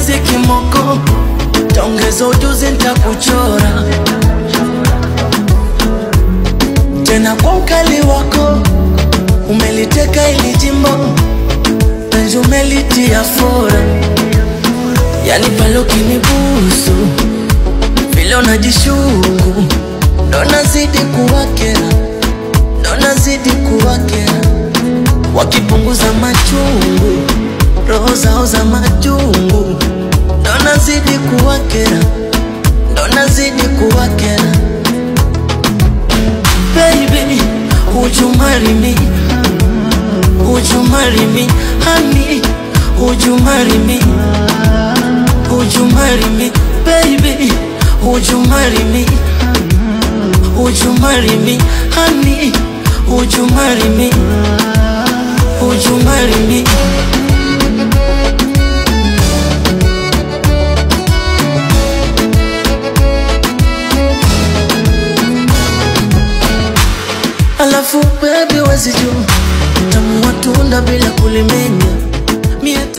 mapenzi kimoko, taongeza ujuzi ntakuchora tena kwa ukali wako, umeliteka ili jimbo, penzi umelitia fora, yani pale ukinibusu vile unajishuku, ndo nazidi kuwakera, ndo nazidi kuwakera, wakipunguza machungu, roho zao za majungu, ndo nazidi kuwakera, ndo nazidi kuwakera. Baby, would you marry me? Would you marry me? Honey, would you marry me? Would you marry me? Baby, would you marry me? Would you marry me? Honey, would you marry me? Would you marry me? Alafu baby wezi juu tamu wa tunda bila kulimenya